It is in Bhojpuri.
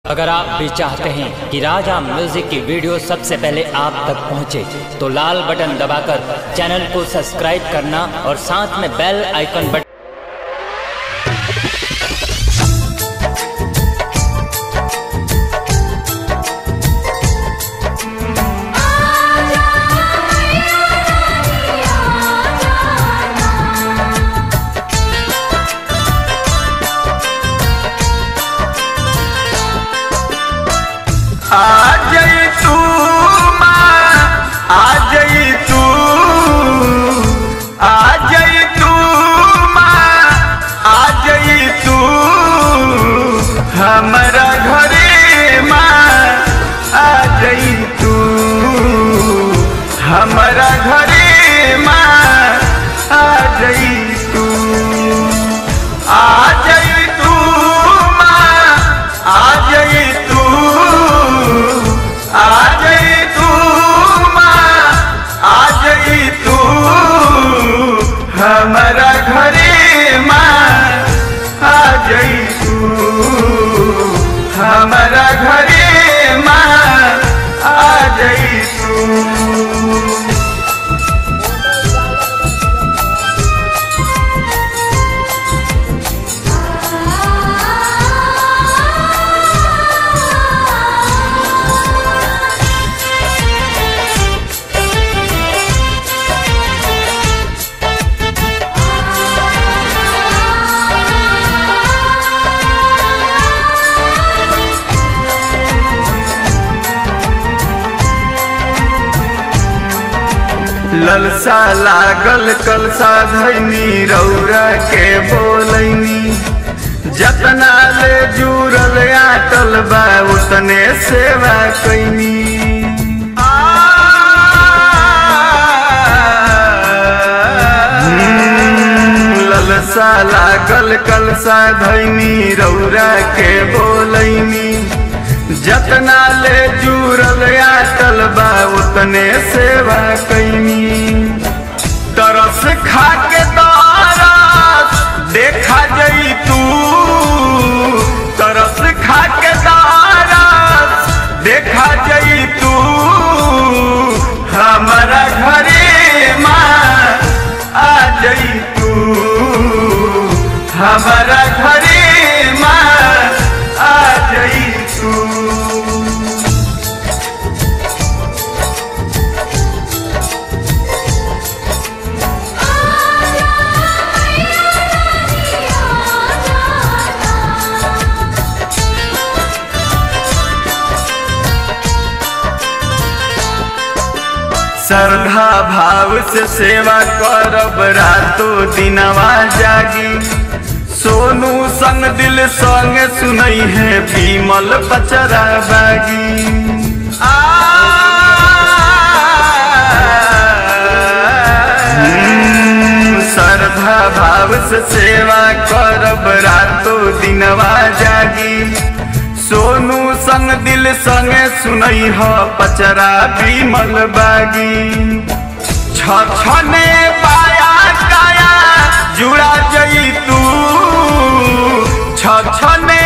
अगर आप भी चाहते हैं कि राजा म्यूजिक की वीडियो सबसे पहले आप तक पहुंचे, तो लाल बटन दबाकर चैनल को सब्सक्राइब करना और साथ में बेल आइकन बटन आ जई तू माँ आ जई तू आ जई तू माँ आ जई तू हमारा घरे माँ आ जई तू हमारा घरे माँ आ जई तू आ जई तू माँ आ जई तू आ जई तू माँ आ जई तू हमारा घरे माँ आ जई तू हमारा घरे माँ आ जई तू ललसा लागल कलसा धैनी रौरा के बोलैनी जतना ले जुड़ल आटल बा उतने सेवा कैनी ललसा लागल कलसा धैनी रौरा के बोलैनी जतना ले जुड़ल आटल बा उतने सेवा कैनी तरस खा के दरस देखा जई तू तरस खा के दरस देखा जई तू हमारा घरे माँ आ जई तू हमारा घरे माँ आ जई तू श्रद्धा भाव से सेवा करब रातो दिनवा जागी सोनू संग दिल संग सुनई है बीमल पचरा बागी आ हम्म, श्रद्धा भाव से सेवा करब रातो दिनवा जागी सोनू संग दिल संगे सुनई ह पचरा बीमल बागी छछने पाया काया जुड़ा जई तू छछने